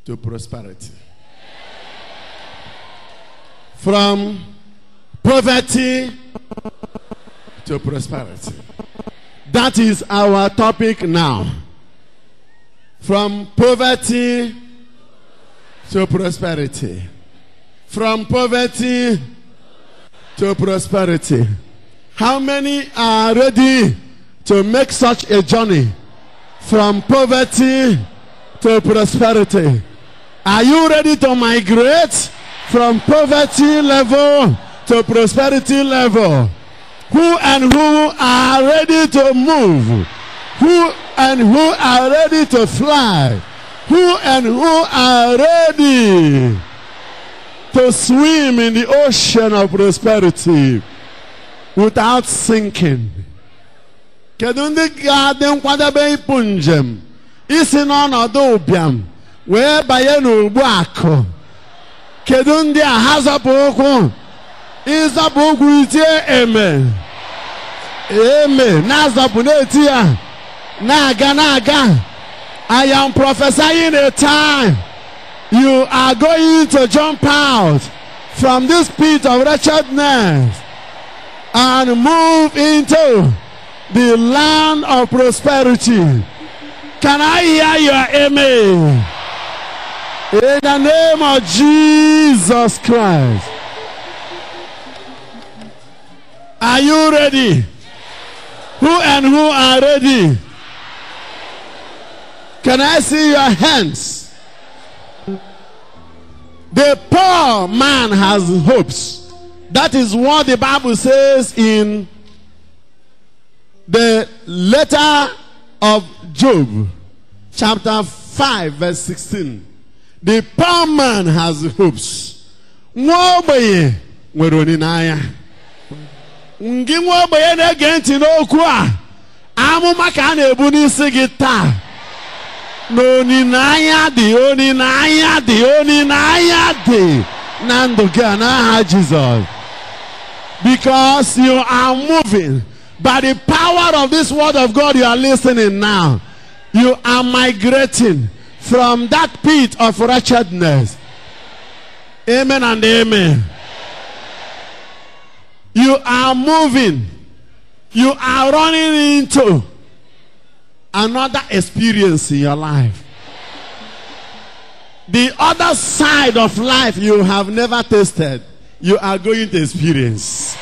to prosperity. From poverty to prosperity. That is our topic now. From poverty to prosperity. From poverty to prosperity. How many are ready to make such a journey from poverty to prosperity? Are you ready to migrate from poverty level to prosperity level? Who and who are ready to move? Who and who are ready to fly? Who and who are ready to swim in the ocean of prosperity without sinking? Kedu ndị ga-adị nkwadebe ịpụ njem isi n'ọnọdụ ụbịam wee banye n'ugbu akụ? Kedu ndị a ha zọpụ ụkwụ? ịzọpụ ụkwụ itie eme eme na-azọpụ na-eti ya na-aga na-aga I am prophesying a time you are going to jump out from this pit of wretchedness and move into the land of prosperity. Can I hear your amen? In the name of Jesus Christ. Are you ready? Who and who are ready? Can I see your hands? The poor man has hopes. That is what the Bible says in the letter of Job, chapter 5, verse 16. The poor man has hopes. Nwa ogbenye nwere olileanya. Ngị nwa ogbenye na-ege ntị n'okwu a, amụma ka a na-ebu n'isi gị taa. Na olileanya dị, olileanya dị, olileanya dị na ndụ gị a n'aha Jizọs. Because you are moving by the power of this word of God you are listening now. You are migrating from that pit of wretchedness. Amen and amen. You are moving. You are running into another experience in your life. The other side of life you have never tasted, you are going to experience.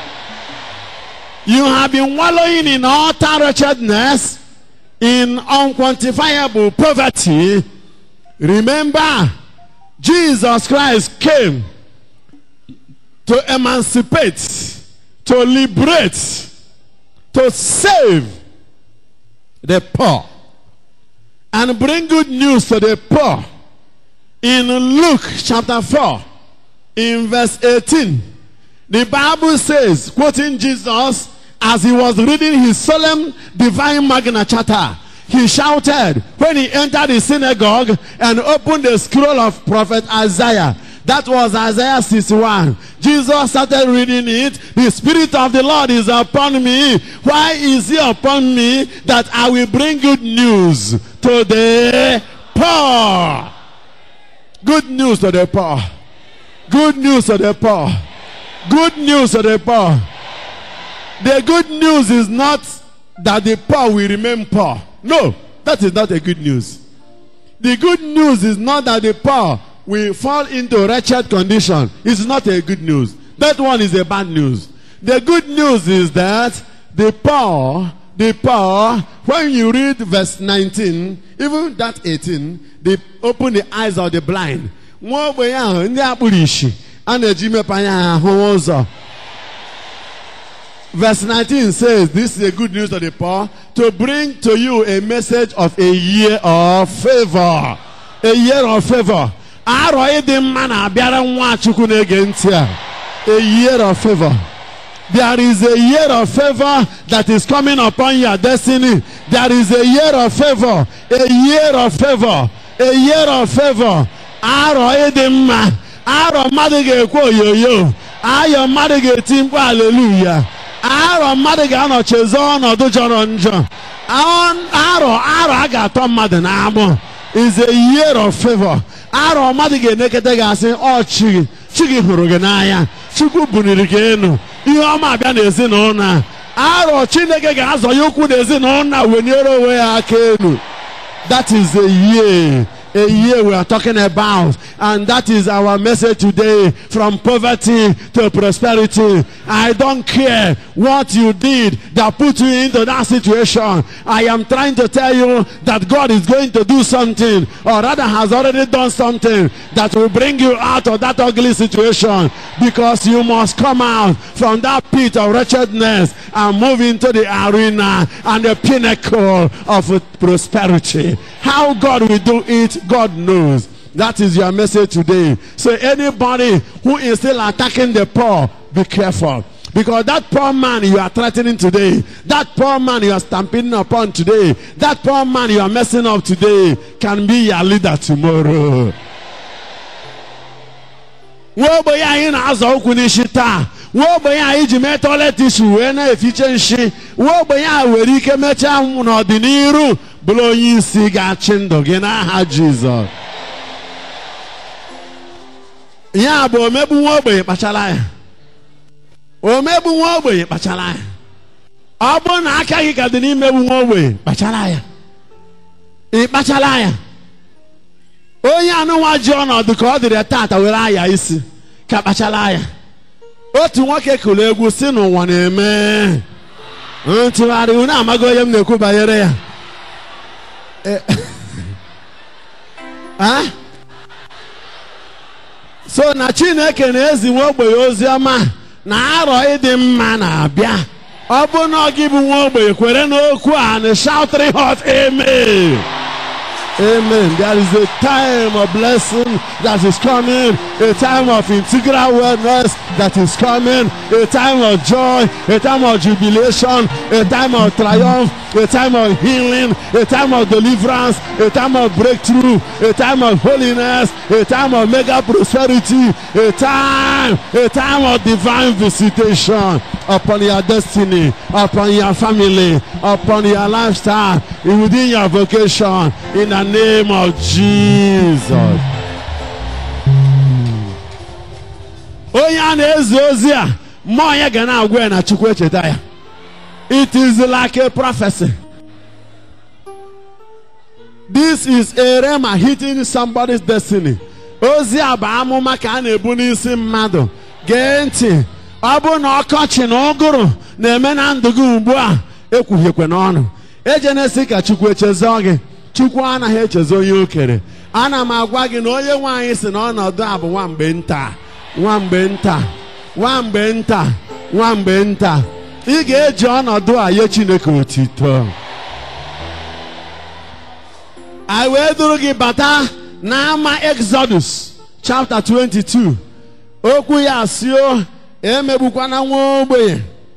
You have been wallowing in utter wretchedness, in unquantifiable poverty. Remember, Jesus Christ came to emancipate, to liberate, to save the poor, and bring good news to the poor. In Luke chapter 4, in verse 18, the Bible says, quoting Jesus as he was reading his solemn divine Magna Charta, he shouted when he entered the synagogue and opened the scroll of prophet Isaiah. That was Isaiah 61. Jesus started reading it. The Spirit of the Lord is upon me. Why is He upon me? That I will bring good news to the poor. Good news to the poor. Good news to the poor. Good news to the poor. The good news is not that the poor will remain poor. No, that is not a good news. The good news is not that the poor will fall into wretched condition. It's not a good news. That one is a bad news. The good news is that the poor, the poor, when you read verse 19, even that 18, they open the eyes of the blind. Nwa ogbenye ahụ ndị akpụrụ ishi a na-eji mepe anya ha ahụ ụzọ. Verse 19 says, This is a good news to the poor to bring to you a message of a year of favor. A year of favor. Arọ ịdị mma na-abịara Nwachukwu na-ege ntị a. A year of favor. There is a year of favor that is coming upon your destiny. There is a year of favor. A year of favor. A year of favor. Arọ ịdị mma. Arọ mmadụ ga-ekwe oyoyo. Ayọ mmadụ ga-eti mkpu aleluya. arọ mmadụ ga-anọchizi ọnọdụ jọrọ njọ arọ arọ a ga-atọ mmadụ n'agbụ is a year of favor arọ mmadụ ga-enekọta gị asị ọ chi gị chi gị hụrụ gị n'anya chukwu buniri gị enu ihe ọma abịa n'ezinụlọ a arọ chineke ga-azọ ya ụkwụ n'ezinụlọ a weniere onwe ya aka elu that is a year a year we are talking about and that is our message today from poverty to prosperity i don't care what you did that put you into that situation i am trying to tell you that god is going to do something or rather has already done something that will bring you out of that ugly situation because you must come out from that pit of wretchedness and move into the arena and the pinnacle of prosperity how god will do it God knows. That is your message today. So anybody who is still attacking the poor, be careful. Because that poor man you are threatening today, that poor man you are stamping upon today, that poor man you are messing up today can be your leader tomorrow. nwa ogbenye anyị na-azọ ụkwụ n'isi taa nwa ogbenye anyị ji mee toilet isi wee na-efiche nshi nwa ogbenye a nwere ike mechaa n'ọdịnihu bụrụ onye isi ga-achị ndụ gị n'aha jizọs ya bụ omegbu nwa ogbenye kpachara ya omegbu nwa ogbenye kpachara ya ọ bụrụ na aka gị ka dị n'imegbu nwa ogbenye kpachara ya ị kpachara ya onye anụnwa ji ọnọdụ ka ọ dịrị tata were aya isi ka kpachara ya otu nwoke kụrụ egwu si n'ụwa na-eme ntụgharị unu amaghị onye m na-ekwu banyere ya so na chineke na-ezi nwa ogbenye ozi ọma na arọ ịdị mma na-abịa ọ bụ na ọ gị bụ nwa ogbenye kwere n'okwu a na shout three hot amen Amen. There is a time of blessing that is coming, a time of integral wellness that is coming, a time of joy, a time of jubilation, a time of triumph, a time of healing, a time of deliverance, a time of breakthrough, a time of holiness, a time of mega prosperity, a time, a time of divine visitation upon your destiny, upon your family, upon your lifestyle, within your vocation, in the name of Jesus. onye a na-ezi ozi a mmụọ ya ga na-agwa ya na chukwu echeta ya it is like a prophecy this is a rema hitting somebody's destiny ozi a bụ amụma ka a na-ebu n'isi mmadụ gee ntị ọ bụrụ na ọkọchị na ụgụrụ na-eme na ndụ gị ugbu a ekwuhiekwe n'ọnụ ejenesi ka chukwu echezọ gị chukwu anaghị echezi onye o kere ana m agwa gị na onye nwaanyị si na ọnọdụ a bụ nwamgbe nta nwamgbe nta nwamgbe nta nwamgbe nta ị ga-eji ọnọdụ a nye chineke otito anyị wee duru gị bata n'ama exodus chapter 22 okwu ya sio emegbukwana nwa ogbenye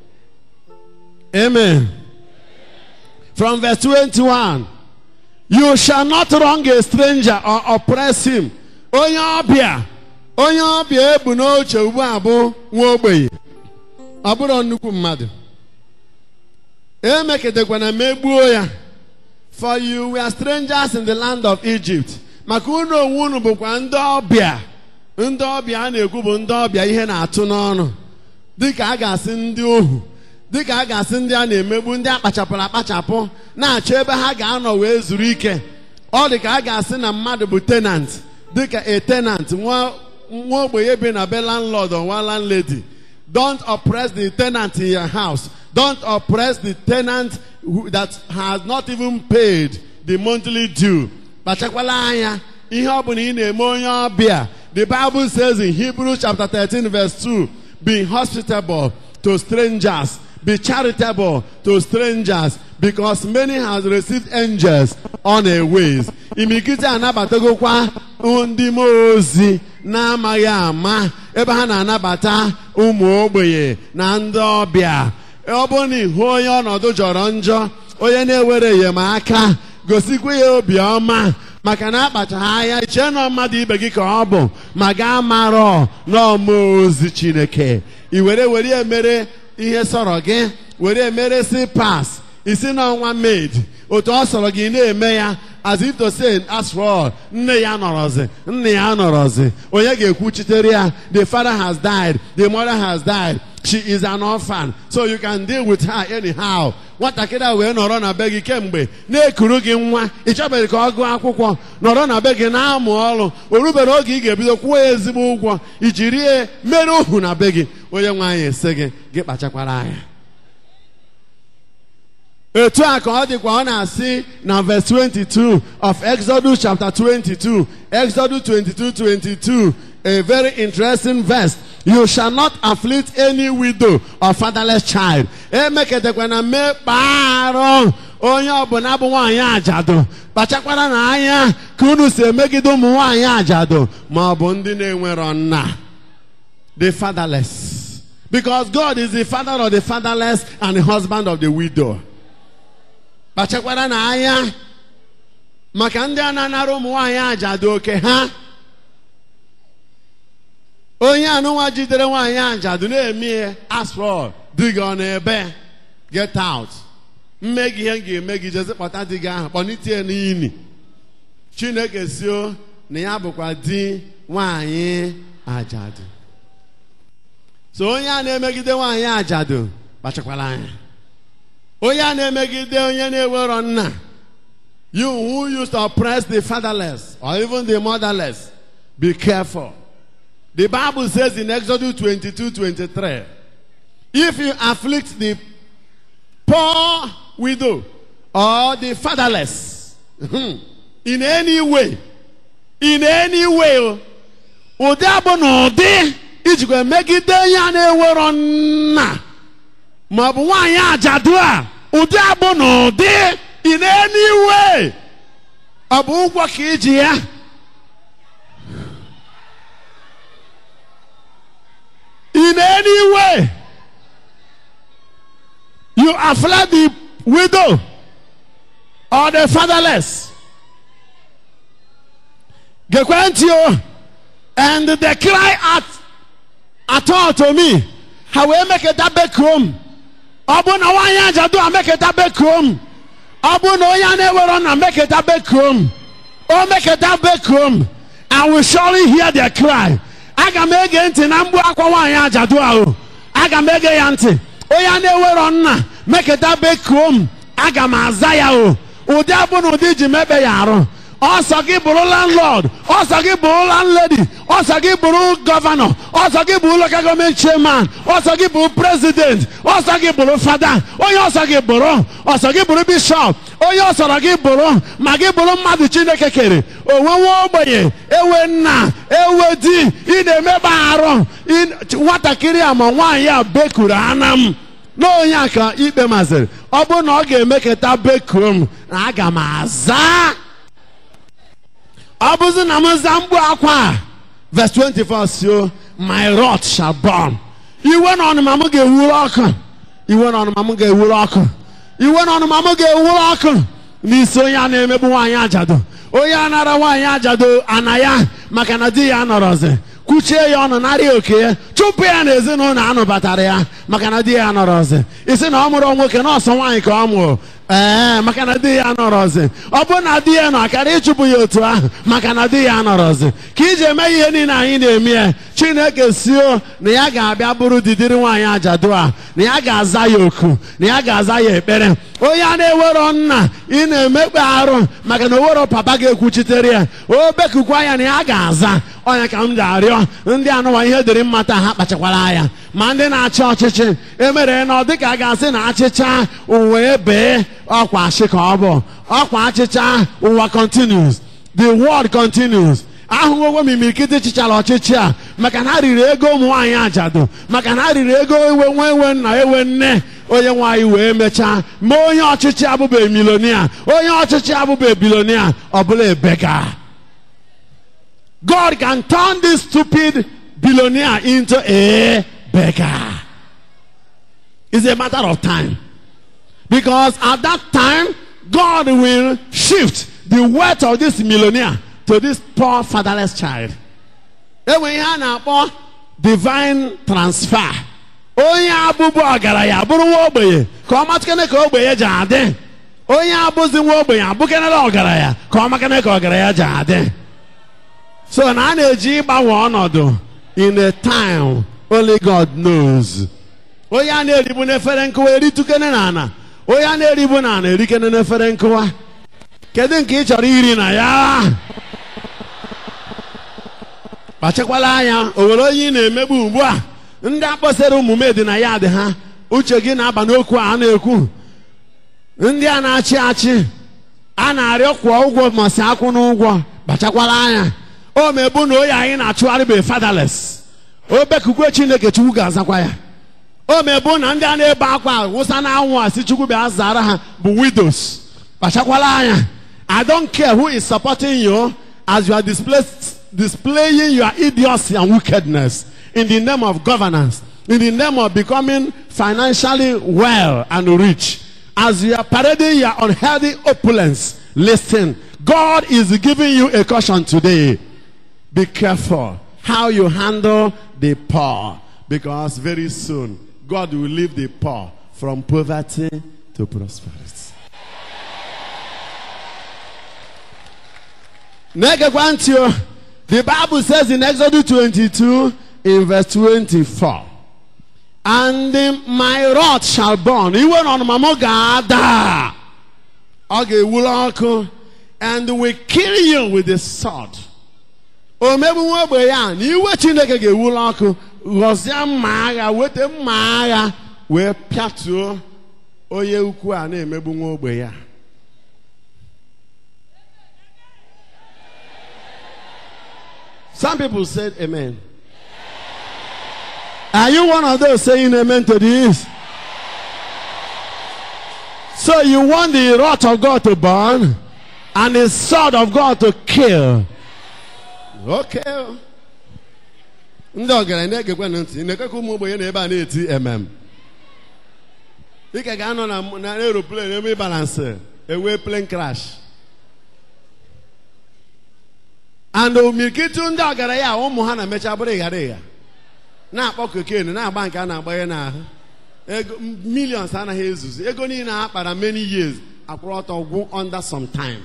amen from verse 21 you shall not wrong a stranger or oppress him onye ọbịa onye ọbịa ebu n'oche ugbu a bụ nwa ogbenye ọ bụrụ nnukwu mmadụ emeketekwana megbuo ya for you were strangers in the land of Egypt maka unu onwe unu bụkwa ndị ọbịa ndị ọbịa a na-ekwu bụ ndị ọbịa ihe na-atụ n'ọnụ dịka a ga-asị ndị ohu dịka a ga-asị ndị a na-emegbu ndị akpachapụrụ akpachapụ na-achọ ebe ha ga-anọ wee zuru ike ọ dị ka a ga-asị na mmadụ bụ tenant dịka a tenant nwa nwa ogbenye bi na be landlord or nwa landlady don't oppress the tenant in your house don't oppress the tenant who, that has not even paid the monthly due kpachakwala anya ihe ọ bụla ị na-eme onye ọbịa the bible says in hebrews chapter 13 verse 2 be hospitable to strangers be charitable to strangers because many has received angels on a ways imikite anabatagokwa ndị mmụọ ozi na-amaghị ama ebe ha na-anabata ụmụ ogbenye na ndị ọbịa ọ bụrụ na ịhụ onye ọnọdụ jọrọ njọ onye na-ewere enyemaka gosikwa ya obiọma maka na akpachaghị anya chee na mmadụ ibe gị ka ọ bụ ma gaa marọ n'ọmụọ ozi chineke i were were emere ihe sọrọ gị were emere si pas isi n'ọnwa maid otu ọ sọrọ gị na-eme ya as if to say as for all nne ya nọrọzi nne ya nọrọzi onye ga-ekwuchitere ya the father has died the mother has died she is an orphan so you can deal with her anyhow nwatakịrị a wee nọrọ na be gị kemgbe na-ekuru gị nwa ị chọbeghị ka ọ gụọ akwụkwọ nọrọ na be gị na-amụ ọrụ o rubere oge ị ga-ebido kwụọ ya ezigbo ụgwọ iji rie mere ohu na be gị onye nwe anyị ese gị gị kpachakwara anya etu a ka ọ dịkwa ọ na-asị na verse 22 of Exodus chapter 22 Exodus 22 22 a very interesting verse you shall not afflict any widow or fatherless child emeketakwana mekpa arụ onye ọbụla bụ nwaanyị ajadu kpachakwara na anya ka unu si emegide ụmụ nwaanyị ajadu ma ọ bụ ndị na-enwero nna the fatherless because God is the father of the fatherless and the husband of the widow kpachakwara na anya maka ndị a na-anara ụmụ nwaanyị ajadu oke ha onye anụnwa jidere nwaanyị ajadu na-eme ihe asfọl di gị ọ na-ebe get out mme gị ihe m ga-eme gị jezi kpọta di gị ahụ kpọnitie n'ili chineke sio na ya bụkwa di nwaanyị ajadu so onye a na-emegide nwaanyị ajadu kpachakwara anya onye a na-emegide onye na-ewero nna you who used to oppress the fatherless or even the motherless be careful the bible says in exodus 22 23 if you afflict the poor widow or the fatherless in any way in any way ụdị abụ na ụdị ijikwa megide onye a na-ewero nna ma ọ bụ nwaanyị ajadu a ụdị abụ na ụdị in any way ọ bụ ụgwọ ka iji ya in any way you afflict the widow or the fatherless gekwe ntị o and they cry out at all to me ha wee meketa bekuom ọ bụ na nwaanyị ajadu a meketa bekuom ọ bụ na onye a na-ewero na meketa bekuom o meketa bekuom I will surely hear their cry aga m ege ntị na mgbu akwa nwaanyị ajadu ahụ aga m ege ya ntị onye a na-ewero nna meketa bekuo m aga m aza ya o ụdị abụ na ụdị ji mebe ya arụ ọsọ gị bụrụ landlord ọsọ gị bụrụ landlady ọsọ gị bụrụ gọvanọ ọsọ gị bụrụ local government chairman ọsọ gị bụrụ president ọsọ gị bụrụ fada onye ọsọ gị bụrụ ọsọ gị bụrụ bishọp onye ọsọrọ gị bụrụ ma gị bụrụ mmadụ chineke kere onwenwe ogbenye ewe nna ewe di ị na-emeba arụ nwatakịrị a ma nwaanyị a bekuru ana m na onye a ka ikpe mazịrị ọ bụrụ na ọ ga-emeketa bekuo m na aga m aza ọ bụzi na m za mgbu akwa a verse 24 sio my wrath shall burn iwe na ọnụma m ga-ewuru ọkụ iwe na ọnụma m ga-ewuru ọkụ iwe na ọnụma m ga-ewuru ọkụ n'isi onye a na-emegbu nwaanyị ajado onye a nara nwaanyị ajado ana ya maka na di ya nọrọzi kwuchie ya ọnụ narị oke ya chụpụ ya na ezinụlọ anụbatara ya maka na di ya nọrọzi isi na ọ mụrụ nwoke na ọsọ nwaanyị ka ọ mụrụ ee maka na di ya nọrọzi ọ bụ na di ya nọ akara ịchụpụ ya otu ahụ maka na di ya nọrọzi ka iji eme ihe niile anyị na-eme ya chineke sio na ya ga-abịa bụrụ didiri nwaanyị ajadu a na ya ga-aza ya oku na ya ga-aza ya ekpere onye a na-ewero nna ị na-emekpe arụ maka na owero papa ga-ekwuchitere ya o bekukwa ya na ya ga-aza onye ka m ga-arịọ ndị anụwa ihe dịrị mmata ha kpachakwara anya ma ndị na-achị ọchịchị emere na ọ dịka a ga-asị na achịcha uwe bee ọkwa achị ka ọ bụ ọkwa achịcha ụwa continues the world continues ahụhụ m imirikiti chịchara ọchịchị a maka na ha riri ego ụmụ nwaanyị ajadu maka na ha riri ego ewe nwa ewe nna ewe nne onye nwaanyị wee mechaa ma onye ọchịchị abụbe milonia onye ọchịchị abụbe bilonia ọ bụla ebega God can turn this stupid billionaire into a beggar. It's a matter of time. Because at that time, God will shift the wealth of this millionaire to this poor fatherless child. Enwe ihe a na-akpọ divine transfer. Onye abụbụ ọgaranya bụrụ nwa ogbenye ka ọ matụkene ka ogbenye ji adị. onye abụzi nwa ogbenye abụkenela ọgaranya ka ọ makana ka ọgaranya ji adị so na a na-eji ịgbanwe ọnọdụ in a time only God knows onye a na-eribu n'efere nkụwa eritukene na ana onye a na-eribu na ana erikene n'efere nkụwa kedu nke ị chọrọ iri na ya kpachakwala anya o nwere onye ị na-emegbu ugbu a ndị akpọsara ụmụme dị na ya dị ha uche gị na-aba n'okwu a na-ekwu ndị a na-achị achị a na-arịọ kwụọ ụgwọ masị akwụ n'ụgwọ kpachakwala anya o mebu na oyi anyị na-achụgharị bụ fatherless obekukwe chineke chukwu ga-azakwa ya o mebu na ndị a na-ebe akwa wụsa na anwụ a si chukwu bịa zara ha bụ widows kpachakwala anya i don't care who is supporting you as you are displaced, displaying your idiocy and wickedness in the name of governance in the name of becoming financially well and rich as you are parading your unhealthy opulence listen god is giving you a caution today be careful how you handle the poor because very soon God will leave the poor from poverty to prosperity. Negekwa ntị o. The Bible says in Exodus 22 in verse 24. And my rod shall burn. Iwe na ọnụma m ga-ada. Ọ ga-ewuru ọkụ. And we kill you with the sword. omegbu nwa ogbe ya na iwe chineke ga-ewulu ọkụ ghọzie mma agha weta mma agha wee pịatuo onye ukwu a na-emegbu nwa ogbe ya some people said amen are you one of those saying amen to this so you want the wrath of god to burn and the sword of god to kill oke ndị ọgaranya na-egekwa na ntị na-ekekwa ụmụ ogbenye na ebe a na-eti emem dịka ga-anọ na na aeroplane ebe balansị ewee plane crash and omirikiti ndị ọgaranya ụmụ ha na-emecha bụrụ ịghara ịgha na-akpọ koken na-agba nke a na-agbanye n'ahụ ego millions anaghị ezuzu ego niile ha kpara many years akwụrụ ọtọ gwụ under some time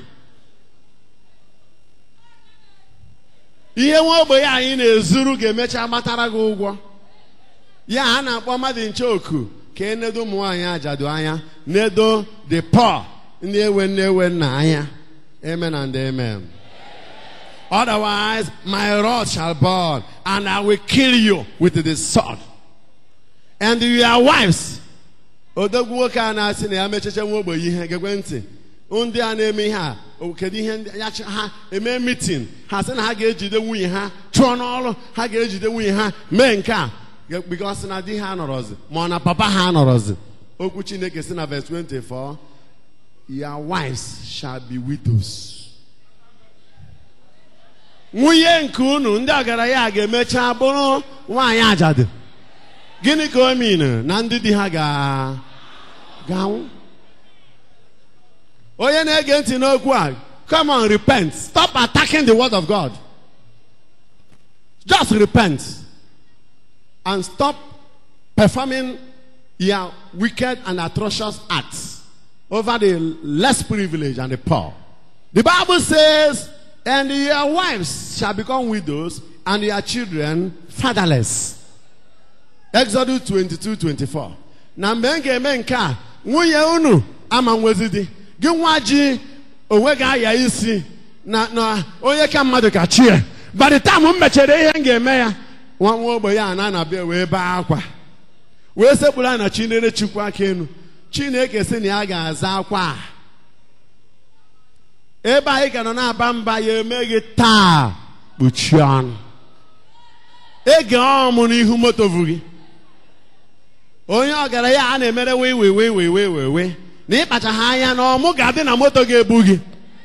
ihe nwa ogbenye anyị na-ezuru ga-emecha gbatara gị ụgwọ ya a na-akpọ mmadụ nche oku ka enedo ụmụ nwaanyị ajadu anya nedo the poor ndị ewe nne ewe nna anya amen and amen otherwise my rod shall burn and i will kill you with the sword and your wives odogwu nwoke a na-asị na ya mecheche nwa ogbenye ihe gegwe ntị ndị a na-eme ihe a kedu ihe ndị ya ha eme mitin ha sị na ha ga-ejide nwunye ha chụọ n'ọrụ ha ga-ejide nwunye ha mee nke a bikos na di ha nọrọzi ma ọ na papa ha nọrọzi okwu chineke si na verse 24 your wives shall be widows nwunye nke unu ndị ọgaranya ga-emecha bụrụ nwaanyị ajadu gịnị ka o min na ndị di ha ga-anwụ onye na-ege ntị n'okwu a come on repent stop attacking the word of god just repent and stop performing your wicked and atrocious acts over the less privileged and the poor the bible says and your wives shall become widows and your children fatherless exodus 22 24 na mgbe m ga-eme nke a nwunye unu ama nwezi di gị nwa ji onwe gị aya isi na na onye ka mmadụ ka chi ya by the time m mechere ihe m ga-eme ya nwa nwa ogbe ya na anabịa wee bee akwa wee sekpuru a na chinere chukwu aka elu chineke sị na ya ga-aza akwa a ebe anyị ka nọ na-aba mba ya eme gị taa kpuchie ọnụ ege ọmụ n'ihu moto vu gị onye ọgaranya a na-emere wee wee wee wee wee wee wee na ịkpachaghị anya na ọmụ ga-adị na moto ga-ebu gị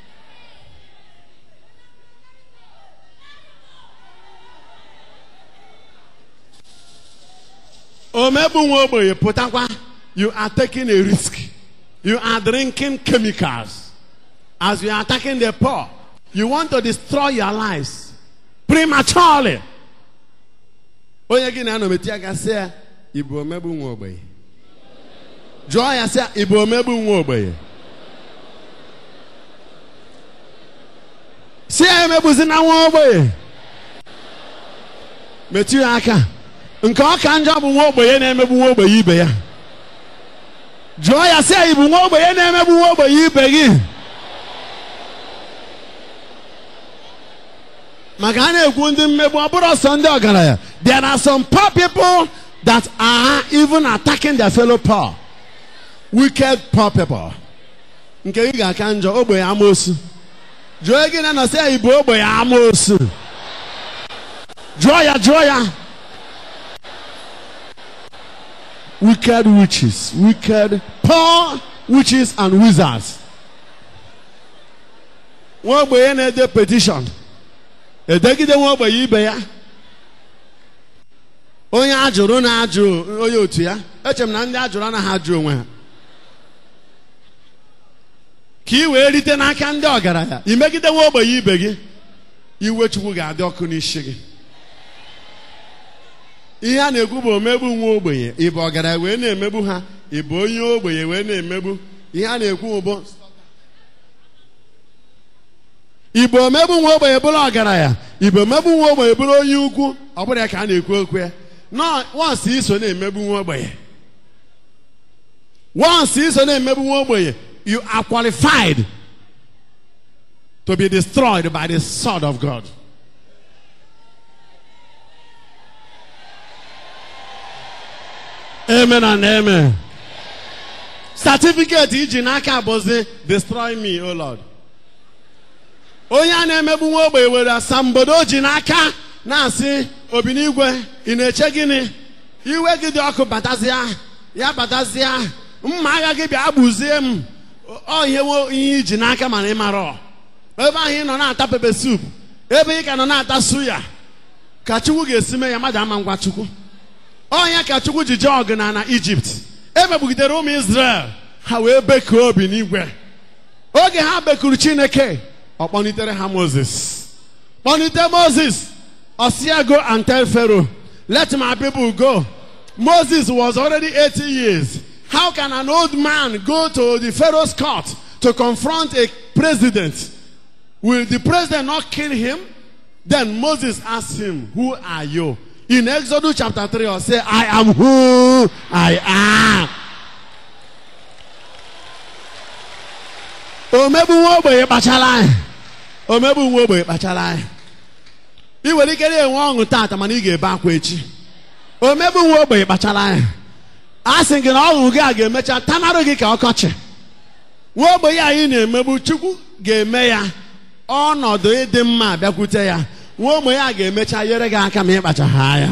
omegbu nwa ogbenye pụtakwa you are taking a risk you are drinking chemicals as you are attacking the poor you want to destroy your lives prematurely onye gị na-anọ meti aka sị ya ịbụ omegbu nwa ogbenye jụọ ya sị ya ịbụ omegbu nwa ogbenye na-emegbuzi na nwa ogbenye metụ ya aka nke ọ ka njọ bụ nwa ogbenye na-emegbu nwa ogbenye ibe ya jụọ ya sị anyị bụ nwa ogbenye na-emegbu nwa ogbenye ibe gị maka a na-ekwu ndị mmegbu ọ bụrụ ọsọ ndị ọgaranya there are some poor people that are even attacking their fellow poor wicked poor people nke gị ga-aka njọ ogbenye amoosu jụọ gị na nọsị anyị bụ ogbenye amoosu jụọ ya jụọ ya wicked witches wicked poor witches and wizards nwa ogbenye na-ede petition edegide nwa ogbenye ibe ya onye ajụrụ na-ajụ onye otu ya eche m na ndị ajụrụ anaghị ajụ onwe ha ka ị wee rite n'aka ndị ọgaranya imegide nwa ogbenye ibe gị iwe chukwu ga-adị ọkụ n'isi gị ihe a na-ekwu bụ omegbu nwa ogbenye ịbụ ọgaranya wee na-emegbu ha ịbụ onye ogbenye wee na-emegbu ihe a na-ekwu bụ igbo omegbu nwa ogbenye bụrụ ọgaranya igbo omegbu nwa ogbenye bụrụ onye ukwu ọ bụrụ ya ka a na-ekwu okwu ya nọ wọnsị iso na-emegbu nwa ogbenye wọnsị iso na-emegbu nwa ogbenye you are qualified to be destroyed by the sword of God. Amen and amen. Certificate iji n'aka bụzi destroy me, O Lord. Onye a na-emegbu nwa ogbenye were asambodo o ji n'aka na-asị obi n'igwe ị na-eche gịnị iwe gị dị ọkụ batazịa ya batazịa mma agha gị bịa gbuzie m ọ ihe nwe ihe iji n'aka mana ị mara ebe ahụ ị nọ na-ata pepe sup ebe ị ka nọ na-ata suya ka chukwu ga-esi mee ya mmadụ ama ngwa chukwu ọnya ka chukwu ji jee ọgụ na na ijipt emegbugidere ụmụ israel ha wee bekuo obi n'igwe oge ha bekuru chineke ọ kpọnitere ha moses kpọnite moses osia go and tell pharaoh let my people go moses was already 80 years how can an old man go to the pharaoh's court to confront a president will the president not kill him then moses asked him who are you in exodus chapter 3 or say i am who i am omegbu nwa ogbenye kpachara anyị omegbu nwa ogbenye kpachara anyị ị nwere ike na-enwe ọṅụ taata mana ị ga-ebe akwa echi omegbu nwa ogbenye kpachara anyị a sị gị na ọṅụ gị a ga-emecha tanarụ gị ka ọkọchị nwa ogbenye anyị na-emegbu chukwu ga-eme ya ọnọdụ ịdị mma bịakwute ya nwa ogbenye a ga-emecha nyere gị aka ma ịkpachaghị anya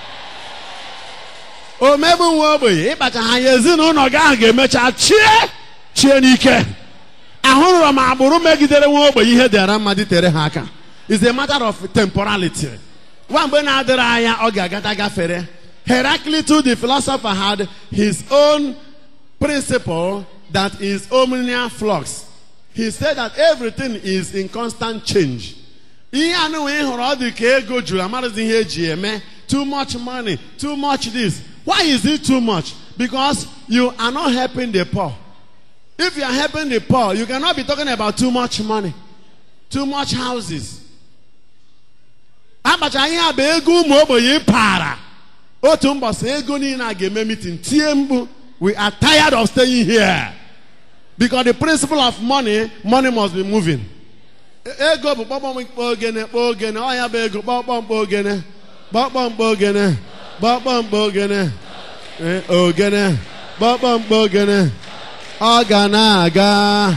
omegbu nwa ogbenye ịkpachaghị anya ezinụlọ gị ahụ ga-emecha chie chie n'ike ahụrụrọ m agbụrụ megidere nwa ogbenye ihe dịara mma tere ha aka is a matter of temporality nwa mgbe na-adịrị anya ọ ga-agata gafere Heraclitus the philosopher had his own principle that is omnia flux he said that everything is in constant change ihe anụnwe ị hụrụ ọ dị ka ego juru amarazi ihe eji eme too much money too much this why is it too much because you are not helping the poor if you are helping the poor you cannot be talking about too much money too much houses akpacha ihe a bụ ego ụmụ ogbenye para otu mbọsị ego niile a ga-eme meeting tie mkpu we are tired of staying here because the principle of money money must be moving ego bụ kpọkpọmkpọ ogene kpọ ogene ọnya bụ ego kpọkpọmkpọ ogene kpọkpọmkpọ ogene kpọkpọmkpọ ogene ogene kpọkpọmkpọ ogene ọ ga na-aga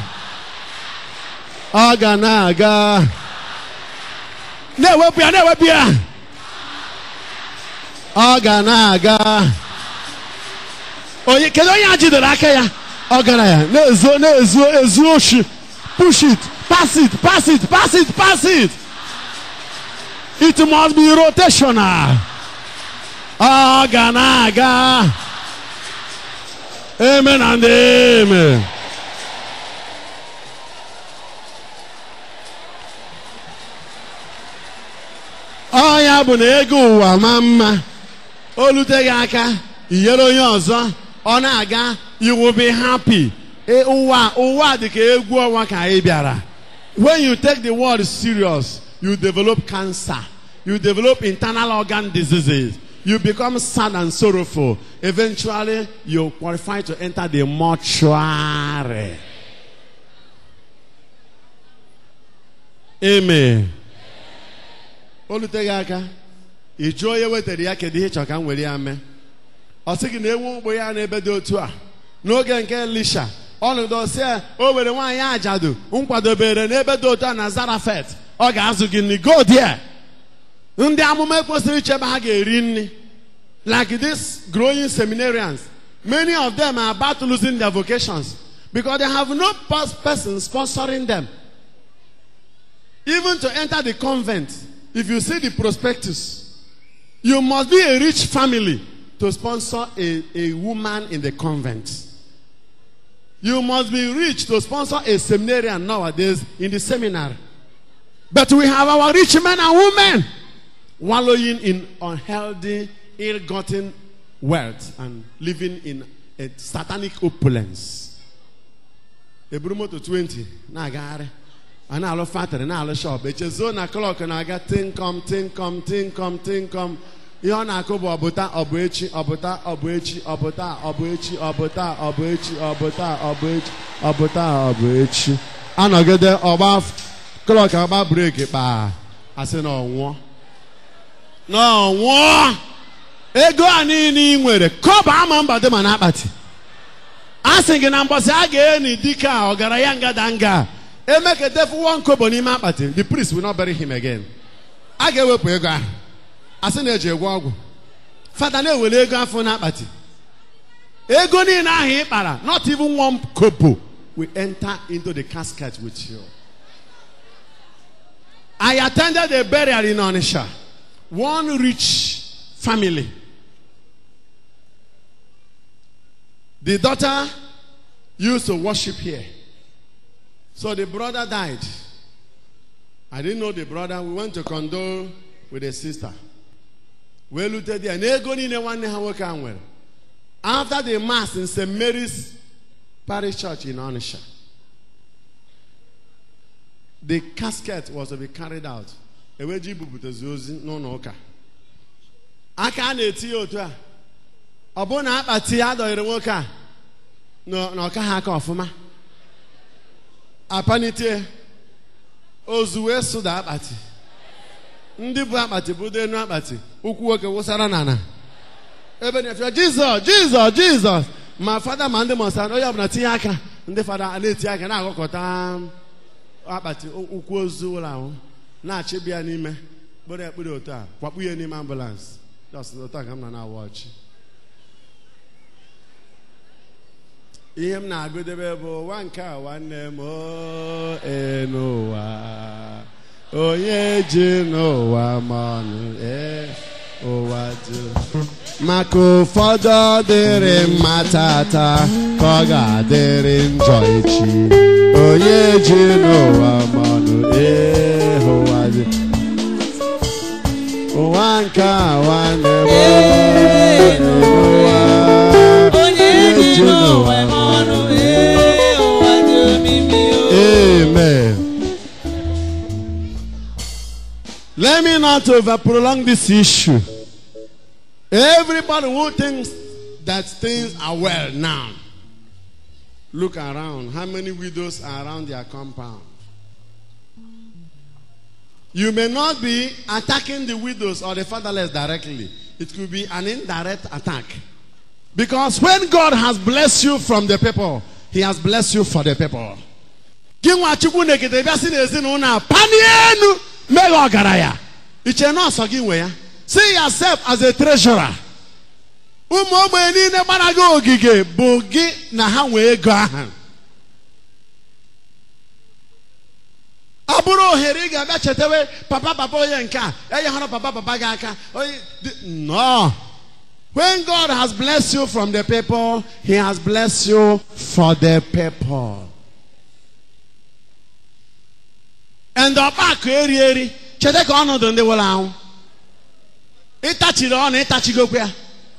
ọ ga na-aga na-ewepụ ya na-ewepụ ya ọ ga na-aga onye kedu onye a jidere aka ya ọ gara ya na-ezo na-ezo ezu oshi push it pass it pass it pass it pass it it must be rotational ọ ga na-aga amen and amen ọ ya bụ na ego ụwa ma mma o luteghị aka inyere onye ọzọ ọ na-aga you will be happy ụwa ụwa dị ka egwu ọnwa ka anyị bịara when you take the word serious you develop cancer, you develop internal organ diseases, you become sad and sorrowful. Eventually, you qualify to enter the mortuary. Amen. oluteghị aka ị jụọ onye wetara ya kedu ihe ị chọrọ ka m were ya mee ọ sị gị na ewu ugbo ya n'ebe dị otu a n'oge nke elisha ọnọdụ si ya o were nwaanyị ajadu nkwadobere n'ebe dị otu a na zarafet ọ ga-azụ gị nri go there ndị amụma ekwesịrị ichebe ha ga-eri nri like these growing seminarians many of them are about losing their vocations because they have no pers- person sponsoring them even to enter the convent if you see the prospectus you must be a rich family to sponsor a, a woman in the convent you must be rich to sponsor a seminarian nowadays in the seminary but we have our rich men and women wallowing in unhealthy, ill gotten wealth and living in a satanic opulence. eburu moto 20 na-agagharị a na-alụ fatịrị na-alụ shọp echezuo na klọk na-aga tinkom tinkom tinkom tinkom ihe ọ na-akụ bụ ọbụta ọbụ echi ọbụta ọbụ echi ọbụta ọbụ echi ọbụta ọbụ echi ọbụta ọbụ echi ọbụta ọbụ echi anọgide ọgba klọk agba breki kpaa asị na ọnwụọ n'ọnwụọ ego a niile ị nwere kọba ama mba dị ma n'akpati a sị gị na mbọsị a ga-eni dike a ọgaranya ngadanga emeketefuwo nkobo n'ime akpati the priest will not bury him again a ga-ewepụ ego ahụ a sị na-eji egwe ọgwụ fada na-ewere ego afọ n'akpati ego niile ahụ ị kpara not even one kobo will enter into the casket with you I attended a burial in Onisha one rich family. The daughter used to worship here. So the brother died. I didn't know the brother. We went to condole with the sister. We looked at there. Nego niile nwanne ha nwoke a nwere. After the mass in St. Mary's Parish Church in Onisha, the casket was to be carried out. Eweji bupụtazi ozi n'ụlọ ụka. aka a na-eti ya otu a ọ bụrụ na akpati ya dọnyere nwoke a na ọka ha aka ọfụma apanitie ozu wee sụda akpati ndị bụ akpati budo enu akpati ụkwụ nwoke wụsara n'ala ebe na-efe jizọs jizọs jizọs ma fada ma ndị mọsa onye ọbụla tinye aka ndị fada na-eti aka na-agụkọta akpati ụkwụ ozu ụlọ ahụ na-achịbịa ya n'ime kpere ekpere otu a kwakpu ya n'ime ambụlansị just otu a ka m na na-awa ọchị ihe m na-agụdebe bụ ụwa nke a nwanne m o n'ụwa onye ji n'ụwa ma ọnụ ee ụwa dị maka ụfọdụ ọ dịrị mma tata ka ọ ga-adịrị njọ echi onye ji n'ụwa ma ọnụ ee ụwa dị ụwa nke a nwanne m n'ụwa onye ji n'ụwa m ọnụ ee ụwa dị omimi o Amen. Let me not over prolong this issue. Everybody who thinks that things are well now, look around. How many widows are around their compound? You may not be attacking the widows or the fatherless directly. It could be an indirect attack. Because when God has blessed you from the people, He has blessed you for the people. Gị nwa Chukwu na-ekete bịa si n'ezinụlọ a panie enu meghe ọgaranya. Iche na ọsọ gị nwe ya. See yourself as a treasurer. Ụmụ ogbenye niile gbara gị ogige bụ gị na ha nwee ego ahụ. ọ bụrụ ohere ị ga-abịa chetawe papa papa onye nke a enyeghara papa papa gị aka onye dị- no when god has blessed you from the people he has blessed you for the people and ọkpakọ eri eri cheta ka ọnọdụ ndị nwụrụ anwụ ịtachiri ọnụ ịtachigokwa ya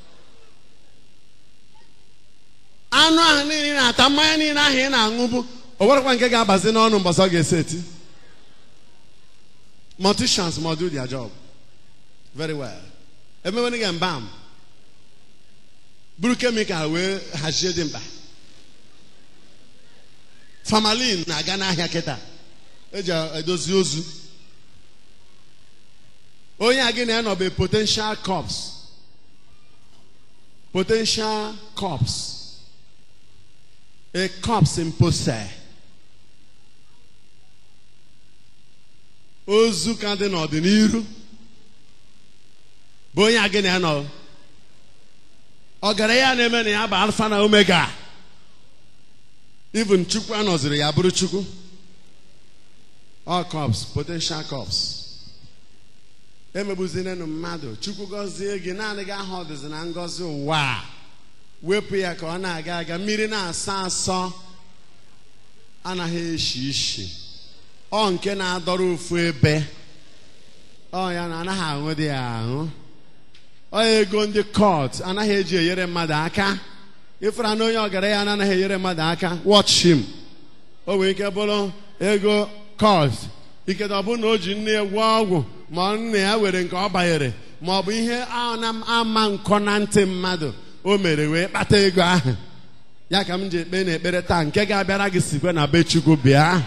anụ ahụ niile ị na-ata mmanya niile ahụ ị na-aṅụ bụ o nwerekwa nke ga-abazi n'ọnụ mbọsị ọ ga-esi eti Morticians must do their job very well. Emewere gị mbam. Buru kemikal wee hazie dị mkpa. Formalin na-aga n'ahịa kịta. Eji edozi ozu. Onye a gị na ya nọ bụ potential corpse. Potential corpse. A corpse in possess. ozu ka dị n'ọdịnihu bụ onye a gị na ya nọ ọgaranya na-eme na ya bụ alfa na omega even chukwu anọziri ya bụrụ chukwu all cops potential cops emegbuzinenu mmadụ chukwu gọzie gị naanị gị aha ọdịzi na ngọzi ụwa a. wepụ ya ka ọ na-aga aga mmiri na-asọ asọ anaghị eshi ishi ọ nke na-adọrọ ofu ebe ọ ya na anaghị aṅụ dị ya aṅụ ọ ego ndị kọt anaghị eji enyere mmadụ aka ịfụra na onye ọgaranya anaghị enyere mmadụ aka watch him o nwere ike bụrụ ego kọt ikedo ọ bụrụ na o ji nne ya gwọọ ọgwụ ma nne ya were nke ọ banyere ma ọ bụ ihe a na-ama nkọ na ntị mmadụ o mere wee kpata ego ahụ ya ka m ji ekpe na ekpere taa nke ga-abịara gị sikwe na be Chukwu bịa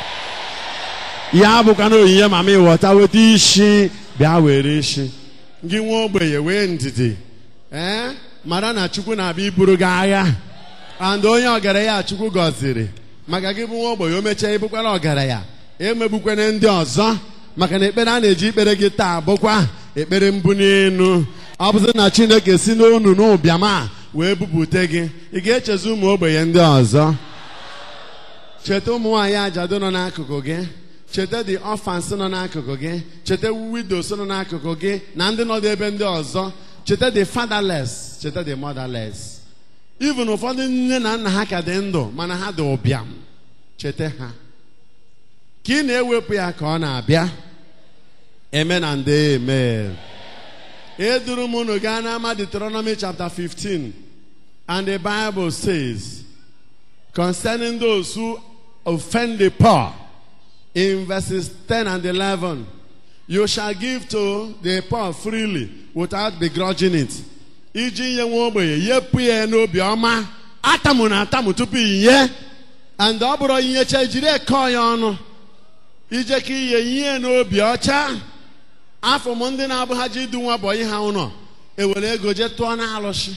ya bụkwa na onyinye mama ịghọta weta isi bịa were isi gị nwa ogbenye wee ndidi ee mara na chukwu na-abịa iburu gị agha and onye ọgaranya chukwu gọziri maka gị bụ nwa ogbenye o mechaa ịbụkwara ọgaranya emegbukwana ndị ọzọ maka na ekpere a na-eji ikpere gị taa bụkwa ekpere mbuli elu ọ bụzi na chineke si n'onu n'ụbịam a wee bupute gị ị ga-echezi ụmụ ogbenye ndị ọzọ cheta ụmụ nwaanyị ajadu nọ n'akụkụ gị cheta the orphans nọ n'akụkụ gị cheta widows nọ n'akụkụ gị na ndị nọ ebe ndị ọzọ cheta the fatherless cheta the motherless even ụfọdụ nne na nna ha ka dị ndụ mana ha dị ụbịam cheta ha ka ị na-ewepụ ya ka ọ na-abịa eme na ndị eme eduru m unu gaa n'ama Deuteronomy chapter 15 and the Bible says concerning those who offend the poor in verses 10 and 11 you shall give to the poor freely without begrudging it iji nye nwa ogbenye yepụ ya n'obi ọma atamu na atamu tupu inye and ọ bụrụ inyecha jiri ekọ ya ọnụ ije ka ihe ihe n'obi ọcha afọ m ndị na-abụ ha ji idu nwa bọyị ha ụlọ ewere ego jee tụọ na alụsị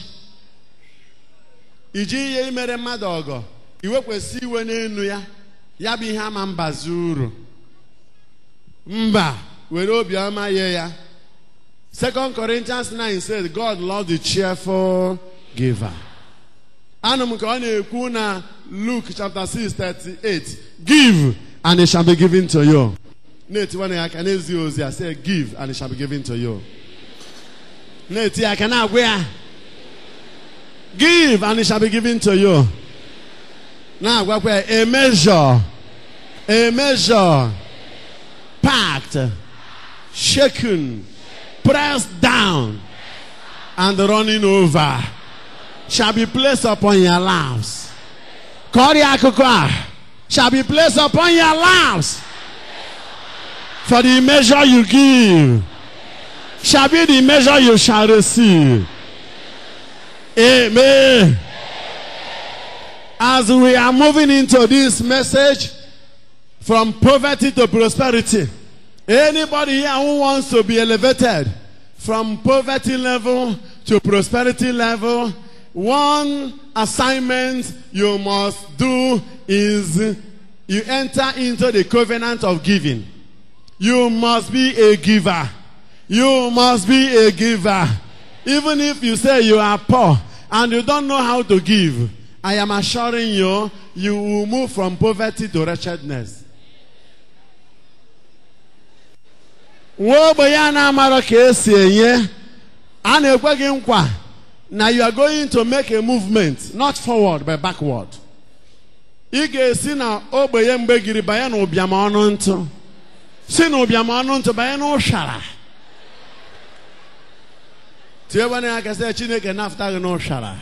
iji ihe imere mmadụ ọgọ iwekwesị iwe n'elu ya ya bụ ihe ama mbazi uru mba were obiọma nye ya 2 Corinthians 9 says God loves the cheerful giver. Anụ m ka ọ na-ekwu na Luke chapter 6 38 give and it shall be given to you. na-etiwa ya aka n'ezi ozi ya say give and it shall be given to you. na-eti ya aka na-agwa ya give and it shall be given to you. na-agwakwa ya a measure a measure packed shaken pressed down and running over shall be placed upon your laps kọrịa akụkọ a shall be placed upon your laps for the measure you give shall be the measure you shall receive amen as we are moving into this message from poverty to prosperity, anybody here who wants to be elevated from poverty level to prosperity level, one assignment you must do is you enter into the covenant of giving. You must be a giver. You must be a giver. Even if you say you are poor and you don't know how to give, I am assuring you, you will move from poverty to wretchedness. nwa ogbenye a na-amarọ ka esi enye a na-ekwe gị nkwa na you are going to make a movement not forward but backward ị ga-esi na ogbenye mgbegiri banye na ụbịam ọnụ ntụ si na ụbịam ọnụ ntụ banye na ụshara tiebana ya kasị chineke nafta gị na ụshara